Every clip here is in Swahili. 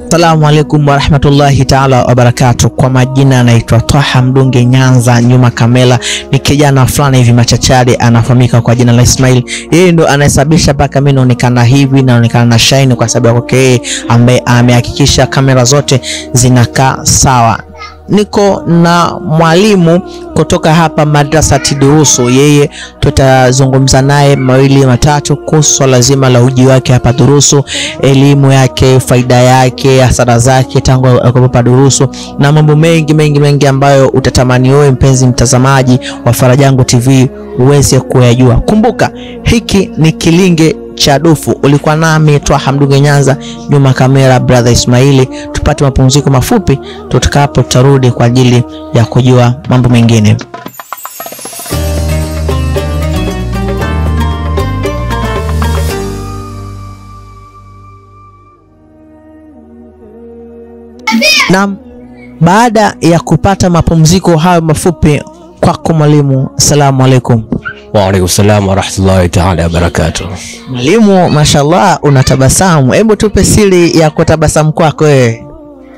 Assalamu alaikum warahmatullahi taala wabarakatu. Kwa majina anaitwa Twaha Mdunge Nyanza, nyuma kamera ni kijana fulani hivi machachari, anafahamika kwa jina la Ismail. Yeye ndo anayesababisha mpaka mimi naonekana hivi, naonekana na shine kwa sababu yake yeye, ambaye amehakikisha kamera zote zinakaa sawa. Niko na mwalimu kutoka hapa madrasa Tidurusu. Yeye tutazungumza naye mawili matatu kuhusu swala zima la uji wake hapa Durusu, elimu yake, faida yake, hasara zake tangu hapa Durusu na mambo mengi mengi mengi ambayo utatamani wewe mpenzi mtazamaji wa Farajangu TV uweze kuyajua. Kumbuka hiki ni kilinge cha dufu. Ulikuwa nami Twaha Mdunge Nyanza, nyuma kamera brother Ismaili. Tupate mapumziko mafupi, tutakapo tutarudi kwa ajili ya kujua mambo mengine. Naam, baada ya kupata mapumziko hayo mafupi, kwako mwalimu, assalamu alaikum. Wa alaikum salam wa rahmatullahi taala wa barakatuh. Mwalimu, mashallah unatabasamu. Hebu tupe siri ya kutabasamu kwako wewe.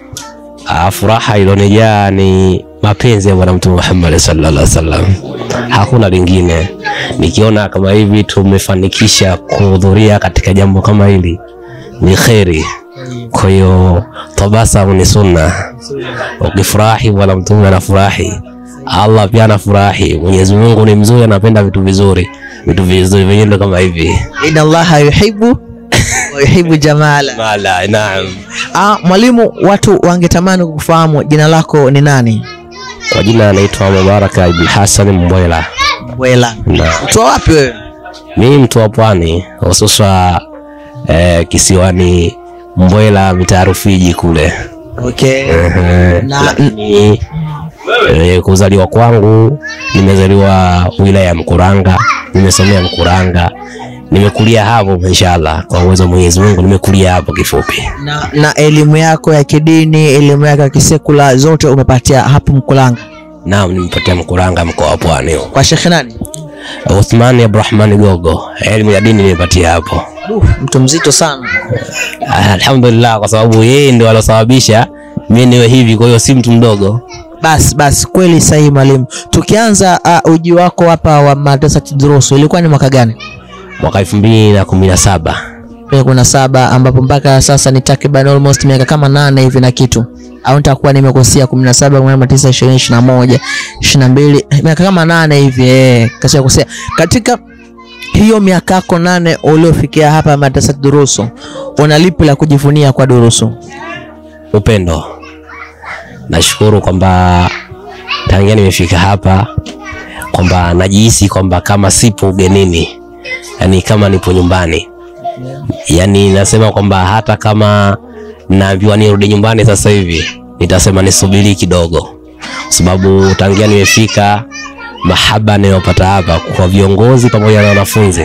Ah, furaha ilionijaa ni mapenzi ya Bwana Mtume Muhammad sallallahu alaihi wasallam, hakuna lingine. Nikiona kama hivi tumefanikisha kuhudhuria katika jambo kama hili ni kheri. Kwa hiyo tabasamu ni sunna. Ukifurahi Bwana Mtume anafurahi, Allah pia anafurahi. Mwenyezi Mungu ni mzuri, anapenda vitu vizuri, vitu vizuri vyenyewe ndio kama hivi. Inna Allaha yuhibbu wa yuhibbu jamala. Mala, naam. Ah, mwalimu, watu wangetamani kufahamu jina lako ni nani? Kwa jina anaitwa Mubaraka Ibn Hassan Mbwela. Wela. Na Mtu wa wapi wewe? mimi mtu wa pwani hususa eh, kisiwani Mbwela mitaa Rufiji kule. Okay. Ehe, Na- lakini eh, kuzaliwa kwangu nimezaliwa wilaya ya Mkuranga, nimesomea Mkuranga, nimekulia hapo inshallah, kwa uwezo wa Mwenyezi Mungu nimekulia hapo kifupi. Na, na elimu yako ya kidini, elimu yako ya kisekula zote umepatia hapo Mkulanga Naam, nimepatia Mkuranga mkoa wa Pwani. huo. kwa Sheikh nani? Uthmani Abdurrahman Gogo, elimu ya dini nimepatia hapo. Uh, mtu mzito sana. Alhamdulillah, kwa sababu yeye ndio alosababisha mimi niwe hivi, kwa hiyo si mtu mdogo. Basi basi, kweli sahihi mwalimu. Tukianza uh, uji wako hapa wa madrasa Tidrusu ilikuwa ni mwaka gani? Mwaka elfu mbili na kumi na saba Pia kuna saba ambapo mpaka sasa ni takriban almost miaka kama nane hivi na kitu, au nitakuwa nimekosea, kumi na saba kumi na tisa ishirini ishirini na moja ishirini na mbili miaka kama nane hivi eh, kasha kosea. Katika hiyo miaka yako nane uliofikia hapa madrasa Durusu, una lipi la kujivunia kwa Durusu? upendo. Nashukuru kwamba tangia nimefika hapa kwamba najihisi kwamba kama sipo ugenini, yani kama nipo nyumbani. Yani nasema kwamba hata kama naambiwa nirudi nyumbani sasa hivi, nitasema nisubiri kidogo, kwa sababu tangia nimefika, mahaba ninayopata hapa kwa viongozi pamoja na wanafunzi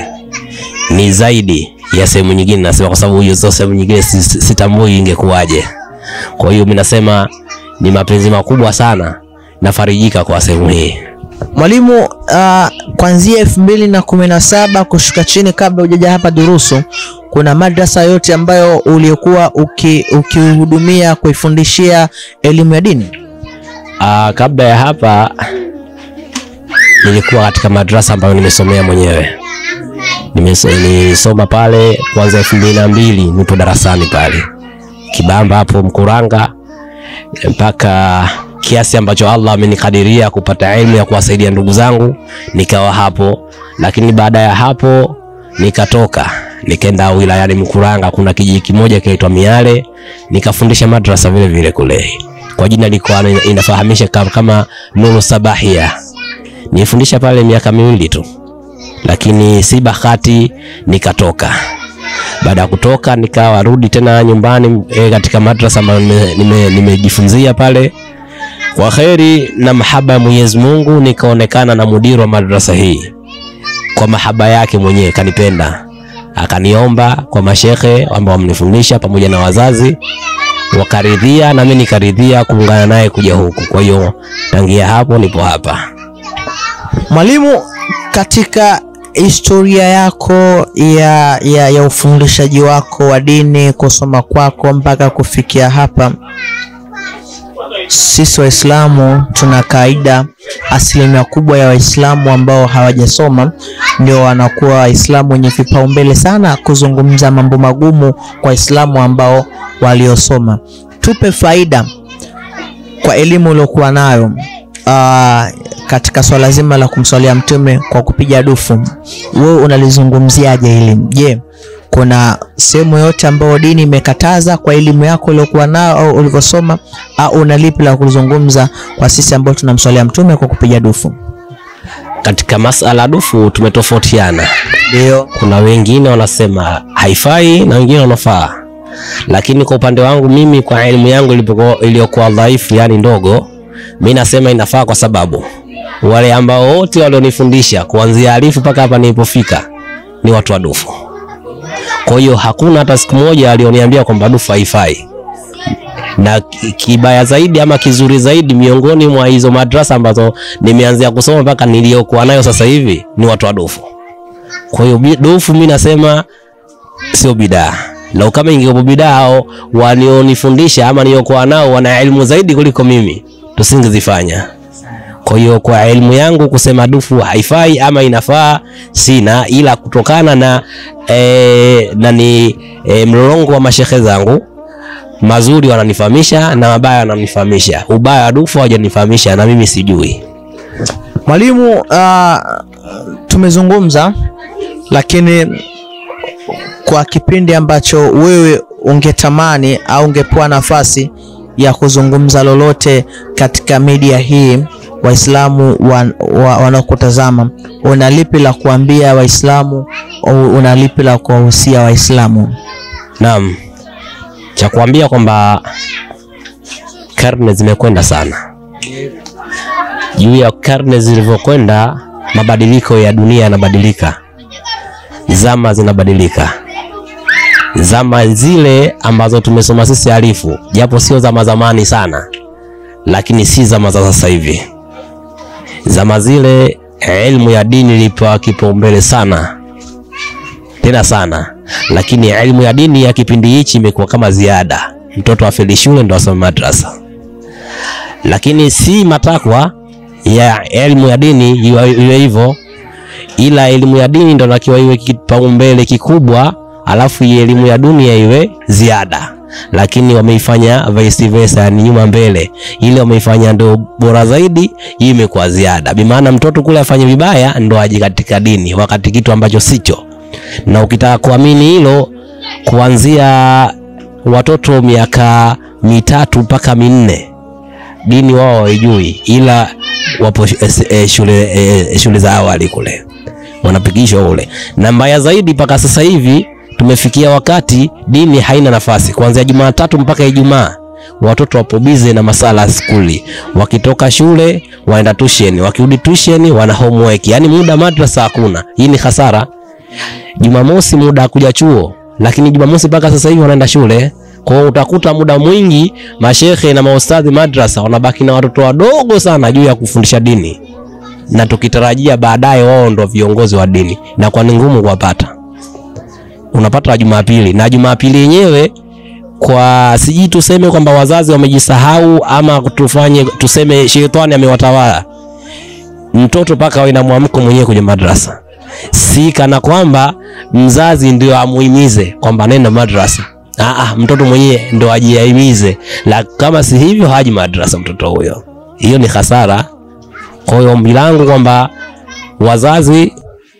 ni zaidi ya sehemu nyingine. Nasema kwa sababu hiyo sio sehemu nyingine, si- si- sitambui ingekuwaje. Kwa hiyo mimi nasema ni mapenzi makubwa sana, nafarijika kwa sehemu hii. Mwalimu, uh, kuanzia elfu mbili na kumi na saba kushuka chini, kabla hujaja hapa Durusu, kuna madrasa yote ambayo uliokuwa uki- ukihudumia kuifundishia elimu ya dini? Aa, kabla ya hapa nilikuwa katika madrasa ambayo nimesomea mwenyewe. Nimeso- Nilisoma pale kuanzia elfu mbili na mbili nipo darasani pale Kibamba hapo Mkuranga mpaka kiasi ambacho Allah amenikadiria kupata elimu ya kuwasaidia ndugu zangu, nikawa hapo. Lakini baada ya hapo nikatoka nikaenda wilayani Mkuranga, kuna kijiji kimoja kinaitwa Miale, nikafundisha madrasa vile vile kule, kwa jina lilikuwa ina- inafahamisha kama, kama Nuru Sabahia. Nilifundisha pale miaka miwili tu, lakini si bahati nikatoka. Baada ya kutoka nikawa rudi tena nyumbani e, katika madrasa ambayo nimejifunzia nime, nimejifunzia pale kwa kheri na mahaba ya Mwenyezi Mungu, nikaonekana na mudiri wa madrasa hii kwa mahaba yake mwenyewe, kanipenda akaniomba kwa mashekhe ambao wamenifundisha pamoja na wazazi wakaridhia, na mimi nikaridhia kuungana naye kuja huku. Kwa hiyo tangia hapo nipo hapa. Mwalimu, katika historia yako ya, ya, ya ufundishaji wako wa dini, kusoma kwako mpaka kufikia hapa. Sisi Waislamu tuna kaida, asilimia kubwa ya Waislamu ambao hawajasoma ndio wanakuwa Waislamu wenye vipaumbele sana kuzungumza mambo magumu kwa Waislamu ambao waliosoma. Tupe faida kwa elimu uliokuwa nayo uh, katika swala zima la kumswalia Mtume kwa kupiga dufu, wewe unalizungumziaje hili? Je, kuna sehemu yote ambayo dini imekataza kwa elimu yako uliokuwa nayo au ulivyosoma, au una lipi la kuzungumza kwa sisi ambao tunamswalia Mtume kwa kupiga dufu? Katika masala dufu tumetofautiana. Ndio. Kuna wengine wanasema haifai na wengine wanafaa, lakini kwa upande wangu mimi, kwa elimu yangu ilipokuwa- iliyokuwa dhaifu, yani ndogo, mi nasema inafaa, kwa sababu wale ambao wote walionifundisha kuanzia alifu mpaka hapa nilipofika ni watu wa dufu. Kwa hiyo hakuna hata siku moja alioniambia kwamba dufu haifai na ki- kibaya zaidi ama kizuri zaidi, miongoni mwa hizo madrasa ambazo nimeanzia kusoma mpaka niliyokuwa nayo sasa hivi ni watu wa dufu. Kwa hiyo bi- dufu mi nasema sio bidaa. Lau kama ingekuwa bidaa, hao walionifundisha ama niliokuwa nao wana elimu zaidi kuliko mimi, tusingezifanya. Kwa hiyo kwa elimu yangu kusema dufu haifai ama inafaa sina, ila kutokana na e, nani e, mlolongo wa mashehe zangu mazuri wananifahamisha na mabaya wananifahamisha. Ubaya wa dufu hawajanifahamisha na mimi sijui. Mwalimu, uh, tumezungumza lakini kwa kipindi ambacho wewe ungetamani au ungepewa nafasi ya kuzungumza lolote katika media hii, Waislamu wan- wa- wanaokutazama, una lipi la kuambia Waislamu au una lipi la kuwahusia Waislamu? Naam, cha kuambia kwamba karne zimekwenda sana. Juu ya karne zilivyokwenda, mabadiliko ya dunia yanabadilika, zama zinabadilika. Zama zile ambazo tumesoma sisi alifu, japo sio zama zamani sana, lakini si zama za sasa hivi. Zama zile elimu ya dini ilipewa kipaumbele sana tena sana, lakini elimu ya dini ya kipindi hichi imekuwa kama ziada. Mtoto afeli shule ndo asome madrasa, lakini si matakwa ya elimu ya dini iwe iwe hivyo, ila elimu ya dini ndo nakiwa iwe kipaumbele kikubwa, alafu hii elimu ya dunia iwe ziada. Lakini wameifanya vice versa, yani nyuma mbele, ile wameifanya ndo bora zaidi, hii imekuwa ziada. Bimaana mtoto kule afanye vibaya ndo aje katika dini, wakati kitu ambacho sicho na ukitaka kuamini hilo, kuanzia watoto miaka mitatu mpaka minne dini wao hawaijui, ila wapo sh- eh, eh, shule, eh, shule za awali kule wanapigishwa kule, na mbaya zaidi, mpaka sasa hivi tumefikia wakati dini haina nafasi. Kuanzia Jumatatu mpaka Ijumaa watoto wapo bize na masala ya skuli, wakitoka shule waenda tuition, wakirudi tuition wana homework, yani muda madrasa hakuna. Hii ni hasara. Jumamosi muda kuja chuo, lakini Jumamosi mpaka sasa hivi wanaenda shule. Kwa hiyo utakuta muda mwingi mashehe na maustadhi madrasa wanabaki na watoto wadogo sana juu ya kufundisha dini, na tukitarajia baadaye wao ndo viongozi wa dini, na kwa ni ngumu kuwapata. Unapata Jumapili na Jumapili yenyewe kwa sijui tuseme kwamba wazazi wamejisahau ama tufanye tuseme shetani amewatawala mtoto mpaka awe na mwamko mwenyewe kwenye madrasa si kana kwamba mzazi ndio amuhimize kwamba nenda madrasa. Aa, mtoto mwenyewe ndo ajiahimize, la kama si hivyo haji madrasa mtoto huyo. Hiyo ni hasara. Kwa hiyo ombi langu kwamba wazazi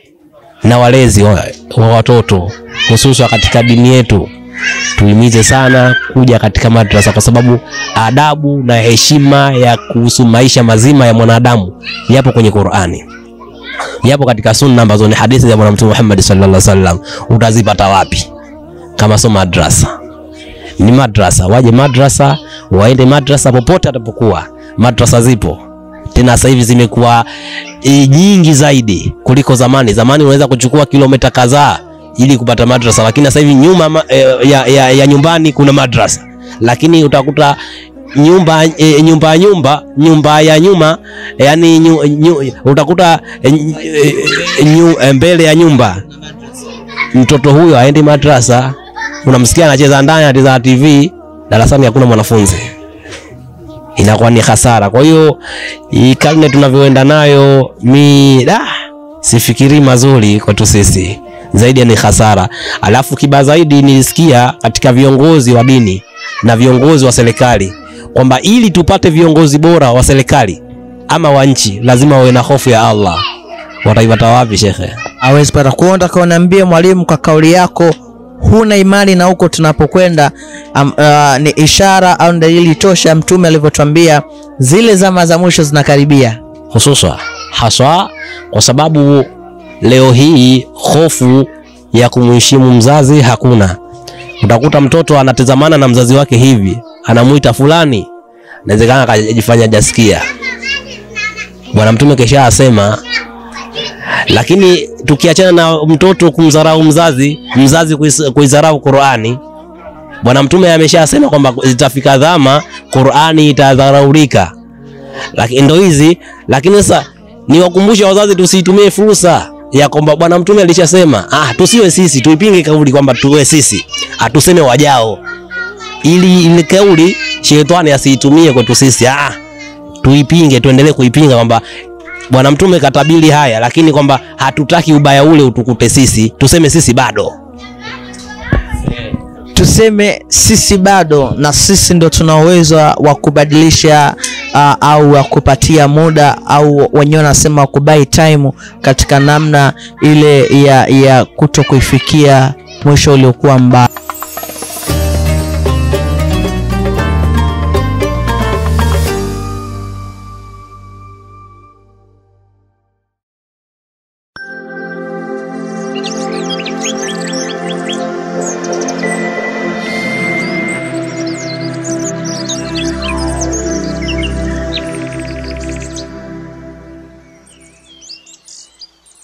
na walezi wa, wa watoto hususan katika dini yetu tuhimize sana kuja katika madrasa, kwa sababu adabu na heshima ya kuhusu maisha mazima ya mwanadamu yapo kwenye Qur'ani yapo katika sunna ambazo ni hadithi za Bwana Mtume Muhammad sallallahu alaihi wasallam. Utazipata wapi kama sio madrasa? Ni madrasa, waje madrasa, waende madrasa popote atapokuwa. Madrasa zipo tena, sasa hivi zimekuwa e, nyingi zaidi kuliko zamani. Zamani unaweza kuchukua kilomita kadhaa ili kupata madrasa, lakini sasa hivi nyuma ma, e, ya, ya, ya nyumbani kuna madrasa, lakini utakuta nyumba e, nyumba ya nyumba nyumba ya nyuma yani nyu, nyu, utakuta e, e, nyu, e, mbele ya nyumba mtoto huyo aendi madrasa, unamsikia anacheza ndani, anacheza TV, darasani hakuna mwanafunzi, inakuwa ni hasara. Kwa hiyo hii karne tunavyoenda nayo, mi da sifikiri mazuri kwetu sisi, zaidi ni hasara. Alafu kibaya zaidi nilisikia katika viongozi wa dini na viongozi wa serikali kwamba ili tupate viongozi bora wa serikali ama wa nchi lazima wawe na hofu ya Allah. Wataipata wapi shekhe? hawezi pata kuonda kauniambie mwalimu, kwa kauli yako huna imani na huko tunapokwenda. Um, uh, ni ishara au dalili tosha mtume alivyotwambia zile zama za mwisho zinakaribia. hususa haswa kwa sababu leo hii hofu ya kumheshimu mzazi hakuna. Utakuta mtoto anatazamana na mzazi wake hivi, anamuita fulani, inawezekana akajifanya jasikia. Bwana Mtume kesha asema. Lakini tukiachana na mtoto kumdharau mzazi, mzazi kuis- kuidharau Qur'ani, Bwana Mtume ameshasema kwamba itafika dhama Qur'ani itadharaulika lakini ndo hizi. Lakini sasa niwakumbushe wazazi, tusiitumie fursa ya kwamba bwana mtume alishasema, ah, tusiwe sisi, tuipinge kauli kwamba tuwe sisi, atuseme wajao, ili ile kauli shetani asiitumie kwetu sisi. Ah, tuipinge, tuendelee kuipinga kwamba bwana mtume katabili haya, lakini kwamba hatutaki ubaya ule utukute sisi, tuseme sisi bado Tuseme sisi bado, na sisi ndo tuna uwezo wa kubadilisha uh, au wa kupatia muda au wenyewe wanasema wa kubai time katika namna ile ya, ya kuto kuifikia mwisho uliokuwa mbaya.